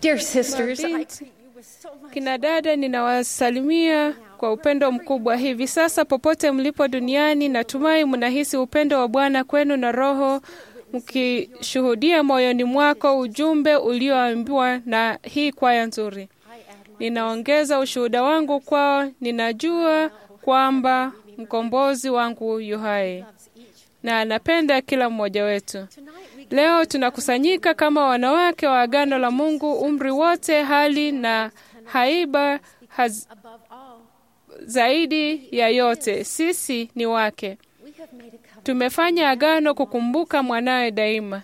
Dear sisters, I Mabinti, greet you with so much Kina dada, ninawasalimia kwa upendo mkubwa hivi sasa popote mlipo duniani. Natumai mnahisi upendo wa Bwana kwenu na Roho mkishuhudia moyoni mwako ujumbe ulioambiwa na hii kwaya nzuri. Ninaongeza ushuhuda wangu kwao. Ninajua kwamba mkombozi wangu yu hai na anapenda kila mmoja wetu. Leo tunakusanyika kama wanawake wa agano la Mungu, umri wote, hali na haiba haz, above all. zaidi ya yote, sisi ni wake. We have made a covenant. Tumefanya agano kukumbuka mwanawe daima.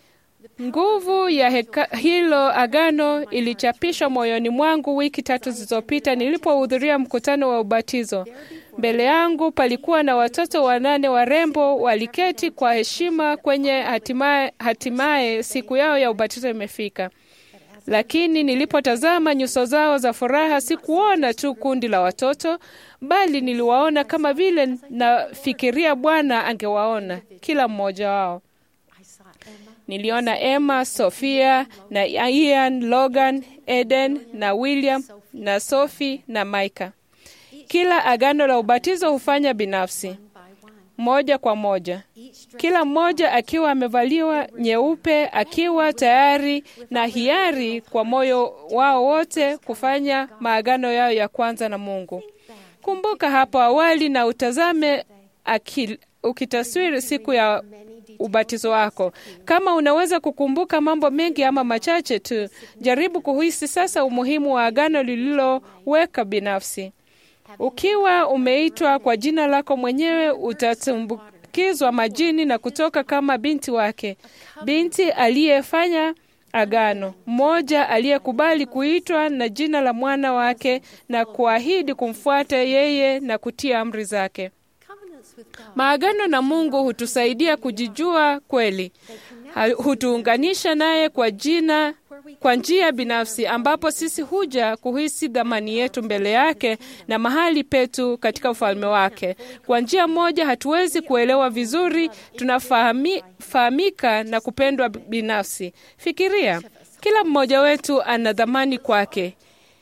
Nguvu ya heka, hilo agano ilichapishwa moyoni mwangu wiki tatu zilizopita nilipohudhuria mkutano wa ubatizo. Mbele yangu palikuwa na watoto wanane warembo waliketi kwa heshima kwenye hatimaye, hatimaye siku yao ya ubatizo imefika. Lakini nilipotazama nyuso zao za furaha, sikuona tu kundi la watoto, bali niliwaona kama vile nafikiria Bwana angewaona kila mmoja wao. I saw Emma, Niliona Emma, Sofia na Ian, Logan, Eden na William na Sophie na Micah. Kila agano la ubatizo hufanya binafsi, by one. moja kwa moja, Each dressed kila mmoja akiwa amevaliwa nyeupe, akiwa tayari na hiari kwa moyo wao wote kufanya maagano yao ya kwanza na Mungu. Kumbuka hapo awali na utazame akil, ukitaswiri siku ya ubatizo wako. Kama unaweza kukumbuka mambo mengi ama machache tu, jaribu kuhisi sasa umuhimu wa agano lililoweka binafsi. Ukiwa umeitwa kwa jina lako mwenyewe, utatumbukizwa majini na kutoka kama binti wake, binti aliyefanya agano, mmoja aliyekubali kuitwa na jina la mwana wake na kuahidi kumfuata yeye na kutia amri zake. covenants with God. Maagano na Mungu hutusaidia kujijua kweli, Ha- hutuunganisha naye kwa jina kwa njia binafsi, ambapo sisi huja kuhisi dhamani yetu mbele yake na mahali petu katika ufalme wake. Kwa njia moja, hatuwezi kuelewa vizuri, tunafahamika na kupendwa binafsi. Fikiria, kila mmoja wetu ana dhamani kwake.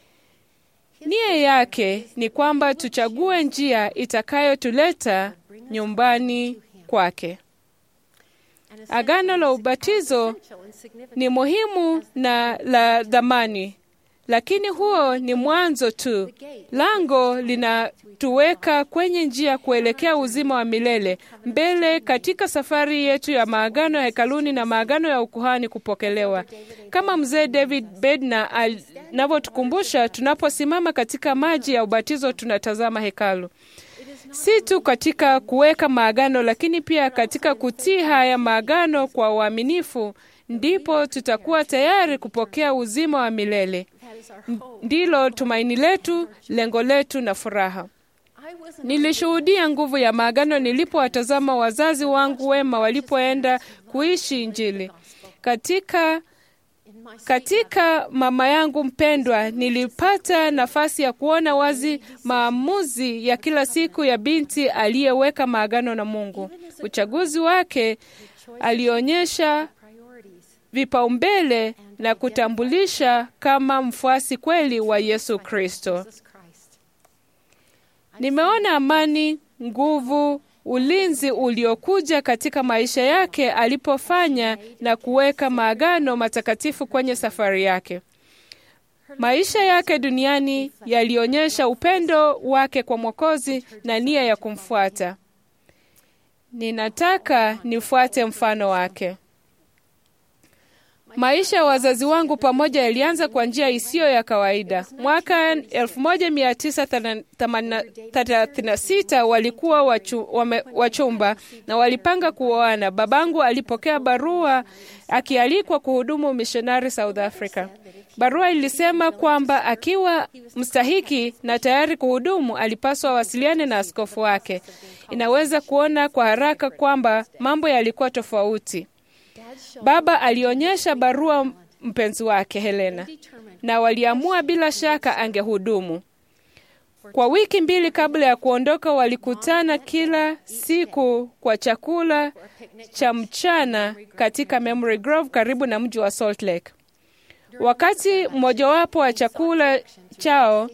Nia yake ni kwamba tuchague njia itakayotuleta nyumbani kwake. Agano la ubatizo Essential and significant. ni muhimu na la dhamani, lakini huo ni mwanzo tu. Lango linatuweka kwenye njia kuelekea uzima wa milele mbele katika safari yetu ya maagano ya hekaluni na maagano ya ukuhani kupokelewa, kama mzee David Bednar anavyotukumbusha. Tunaposimama katika maji ya ubatizo, tunatazama hekalu si tu katika kuweka maagano, lakini pia katika kutii haya maagano kwa uaminifu, ndipo tutakuwa tayari kupokea uzima wa milele. That is our N- hope. Ndilo tumaini letu, lengo letu na furaha. I wasn't Nilishuhudia nguvu ya maagano nilipowatazama wazazi wangu wema walipoenda kuishi Injili katika in my katika mama yangu mpendwa, nilipata nafasi ya kuona wazi maamuzi ya kila siku ya binti aliyeweka maagano na Mungu. Uchaguzi wake alionyesha priorities. vipaumbele na kutambulisha kama mfuasi kweli wa Yesu Kristo. Jesus Christ. Nimeona amani, nguvu, ulinzi uliokuja katika maisha yake alipofanya na kuweka maagano matakatifu kwenye safari yake. Maisha yake duniani yalionyesha upendo wake kwa Mwokozi na nia ya kumfuata. Ninataka nifuate mfano wake. Maisha ya wazazi wangu pamoja yalianza kwa njia isiyo ya kawaida. Mwaka 1936 walikuwa wachu, wame, wachumba na walipanga kuoana. Babangu alipokea barua akialikwa kuhudumu mishonari South Africa. Barua ilisema kwamba akiwa mstahiki na tayari kuhudumu, alipaswa awasiliane na askofu wake. Inaweza kuona kwa haraka kwamba mambo yalikuwa tofauti. Baba alionyesha barua mpenzi wake Helena, na waliamua bila shaka angehudumu. Kwa wiki mbili kabla ya kuondoka, walikutana kila siku kwa chakula cha mchana katika Memory Grove karibu na mji wa Salt Lake. Wakati mmojawapo wa chakula chao,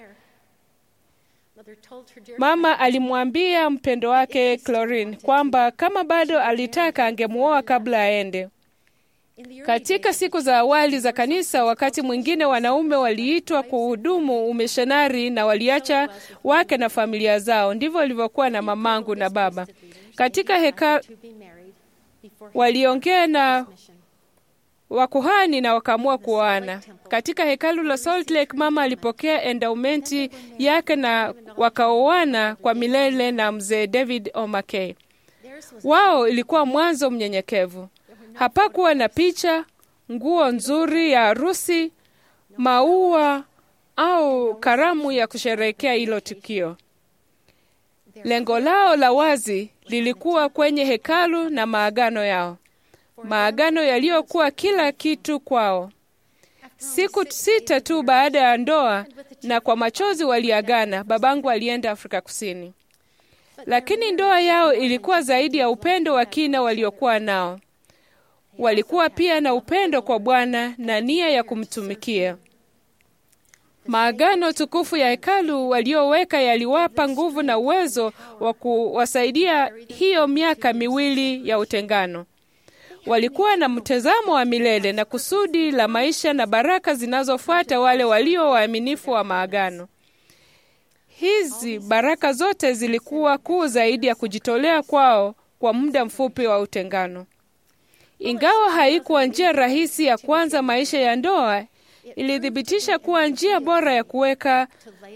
mama alimwambia mpendo wake Clorin kwamba kama bado alitaka angemuoa kabla aende. Katika siku za awali za kanisa, wakati mwingine wanaume waliitwa kuhudumu umishonari na waliacha wake na familia zao. Ndivyo walivyokuwa na mamangu na baba. Katika heka waliongea na wakuhani na wakaamua kuoana. Katika hekalu la Salt Lake, mama alipokea endaumenti yake na wakaoana kwa milele na mzee David O'Mackey. Wao ilikuwa mwanzo mnyenyekevu. Hapakuwa na picha, nguo nzuri ya harusi, maua au karamu ya kusherehekea hilo tukio. Lengo lao la wazi lilikuwa kwenye hekalu na maagano yao, maagano yaliyokuwa kila kitu kwao. Siku sita tu baada ya ndoa na kwa machozi waliagana, babangu alienda Afrika Kusini. Lakini ndoa yao ilikuwa zaidi ya upendo wa kina waliokuwa nao. Walikuwa pia na upendo kwa Bwana na nia ya kumtumikia. Maagano tukufu ya hekalu walioweka yaliwapa nguvu na uwezo wa kuwasaidia hiyo miaka miwili ya utengano. Walikuwa na mtazamo wa milele na kusudi la maisha na baraka zinazofuata wale walio waaminifu wa maagano. Hizi baraka zote zilikuwa kuu zaidi ya kujitolea kwao kwa muda mfupi wa utengano. Ingawa haikuwa njia rahisi ya kuanza maisha ya ndoa, ilithibitisha kuwa njia bora ya kuweka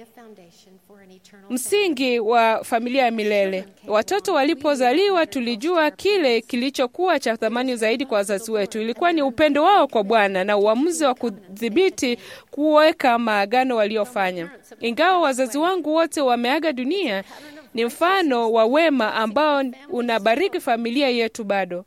msingi wa familia ya milele. Watoto walipozaliwa, tulijua kile kilichokuwa cha thamani zaidi kwa wazazi wetu ilikuwa ni upendo wao kwa Bwana na uamuzi wa kudhibiti kuweka maagano waliofanya. Ingawa wazazi wangu wote wameaga dunia, ni mfano wa wema ambao unabariki familia yetu bado.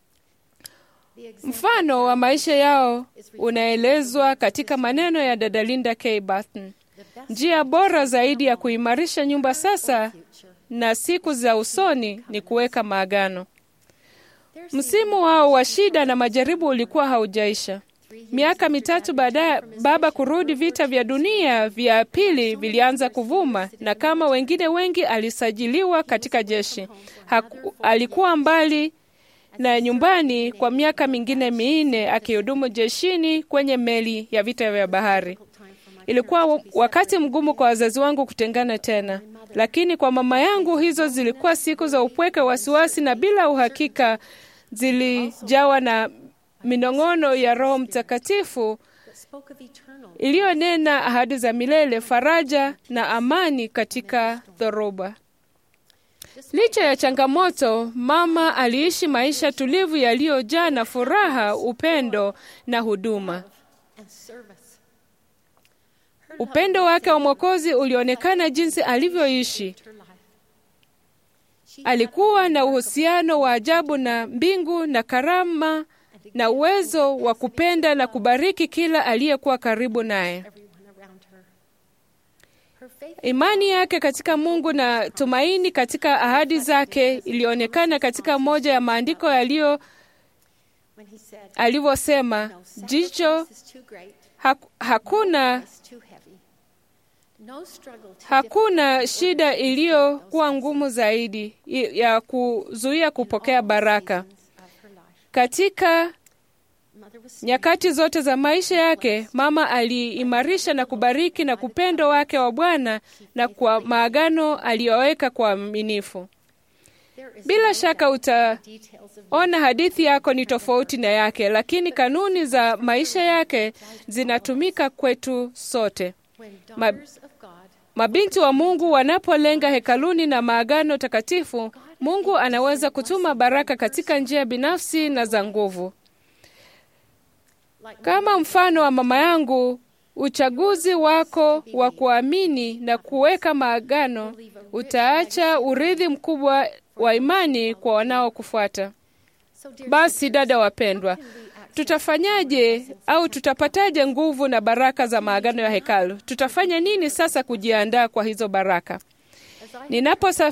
Mfano wa maisha yao unaelezwa katika maneno ya dada Linda K. Barton. Njia bora zaidi ya kuimarisha nyumba sasa na siku za usoni ni kuweka maagano. Msimu wao wa shida na majaribu ulikuwa haujaisha. Miaka mitatu baadaye, baba kurudi, vita vya dunia vya pili vilianza kuvuma, na kama wengine wengi alisajiliwa katika jeshi. Haku, alikuwa mbali na nyumbani kwa miaka mingine minne akihudumu jeshini kwenye meli ya vita vya bahari. Ilikuwa wakati mgumu kwa wazazi wangu kutengana tena, lakini kwa mama yangu hizo zilikuwa siku za upweke, wasiwasi na bila uhakika. Zilijawa na minong'ono ya Roho Mtakatifu iliyonena ahadi za milele, faraja na amani katika dhoruba. Licha ya changamoto, mama aliishi maisha tulivu yaliyojaa na furaha, upendo na huduma. Upendo wake wa Mwokozi ulionekana jinsi alivyoishi. Alikuwa na uhusiano wa ajabu na mbingu na karama na uwezo wa kupenda na kubariki kila aliyekuwa karibu naye. Imani yake katika Mungu na tumaini katika ahadi zake ilionekana katika moja ya maandiko yaliyo alivyosema, jicho haku, hakuna hakuna shida iliyokuwa ngumu zaidi ya kuzuia kupokea baraka. Katika nyakati zote za maisha yake, mama aliimarisha na kubariki na kupendo wake wa Bwana na kwa maagano aliyoweka kwa uaminifu. Bila shaka utaona hadithi yako ni tofauti na yake, lakini kanuni za maisha yake zinatumika kwetu sote. Ma, mabinti wa Mungu wanapolenga hekaluni na maagano takatifu, Mungu anaweza kutuma baraka katika njia binafsi na za nguvu. Kama mfano wa mama yangu, uchaguzi wako wa kuamini na kuweka maagano utaacha urithi mkubwa wa imani kwa wanaokufuata. Basi dada wapendwa, tutafanyaje au tutapataje nguvu na baraka za maagano ya hekalu? Tutafanya nini sasa kujiandaa kwa hizo baraka?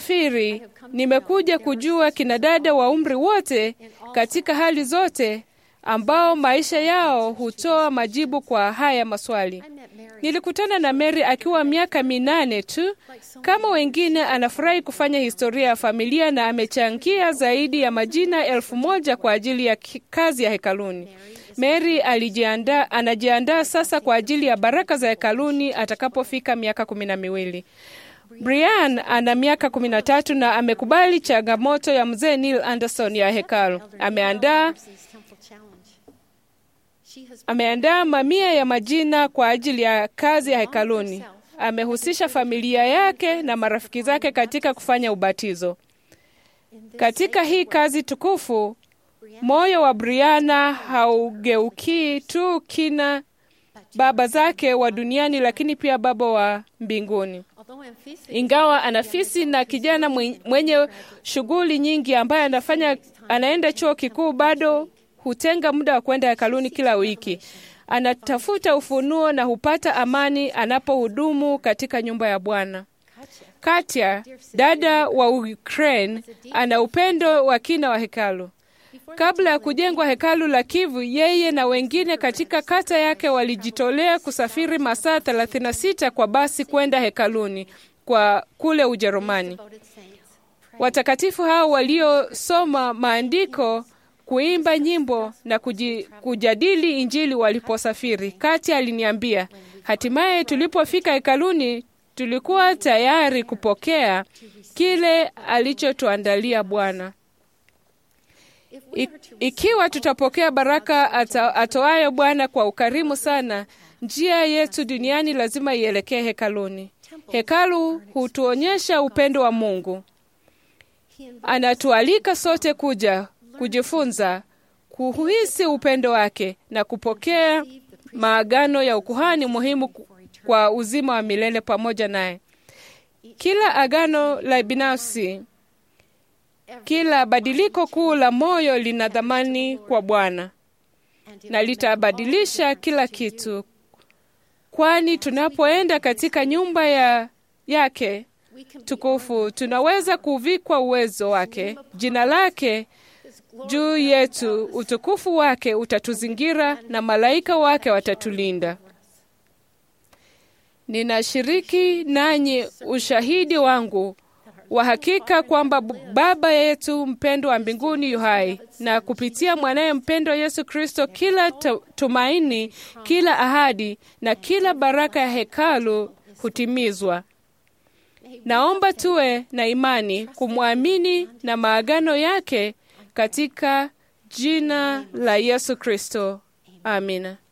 Ninaposafiri nimekuja kujua kina dada wa umri wote katika hali zote ambao maisha yao hutoa majibu kwa haya maswali. I met Mary. Nilikutana na Mary akiwa miaka minane tu. Kama wengine, anafurahi kufanya historia ya familia na amechangia zaidi ya majina elfu moja kwa ajili ya ki- kazi ya hekaluni. Mary alijiandaa, anajiandaa sasa kwa ajili ya baraka za hekaluni atakapofika miaka kumi na miwili. Brian ana miaka kumi na tatu na amekubali changamoto ya mzee Neil Anderson ya hekalu. Ameandaa Mercy's Temple Challenge. She has ameandaa mamia ya majina kwa ajili ya kazi ya hekaluni. Amehusisha familia yake na marafiki zake katika kufanya ubatizo. in this Katika hii kazi tukufu, moyo wa Briana haugeukii tu kina baba zake wa duniani, lakini pia baba wa mbinguni. although Amphis Ingawa anafisi na kijana mwen- mwenye shughuli nyingi ambaye anafanya anaenda chuo kikuu, bado hutenga muda wa kwenda hekaluni kila wiki. Anatafuta ufunuo na hupata amani anapohudumu katika nyumba ya Bwana. Katya, dada wa Ukraine, ana upendo wa kina wa hekalu. Kabla ya kujengwa hekalu la Kivu, yeye na wengine katika kata yake walijitolea kusafiri masaa 36 kwa basi kwenda hekaluni kwa kule Ujerumani. devoted saints Watakatifu hao waliosoma maandiko, kuimba nyimbo na kuji, kujadili Injili waliposafiri. Kati aliniambia, hatimaye tulipofika hekaluni tulikuwa tayari kupokea kile alichotuandalia Bwana. if we I- are to Ikiwa tutapokea baraka ata, atoayo Bwana kwa ukarimu sana, njia yetu duniani lazima ielekee hekaluni. Hekalu hutuonyesha upendo wa Mungu. he invites Anatualika sote kuja kujifunza, kuhisi upendo wake na kupokea maagano ya ukuhani muhimu ku- kwa uzima wa milele pamoja naye. Kila agano la binafsi, kila badiliko kuu la moyo lina dhamani kwa Bwana and it na litabadilisha kila kitu, kwani tunapoenda katika nyumba ya yake we can be tukufu tunaweza kuvikwa uwezo wake, jina lake his glory juu yetu, utukufu wake utatuzingira na malaika wake watatulinda. Ninashiriki nanyi ushahidi wangu wa hakika kwamba B- Baba yetu mpendwa wa mbinguni yu hai, na kupitia mwanaye mpendwa Yesu Kristo, kila tu- tumaini, kila ahadi na kila baraka ya hekalu hutimizwa. Naomba tuwe na imani kumwamini na maagano yake katika jina la Yesu Kristo. Amina.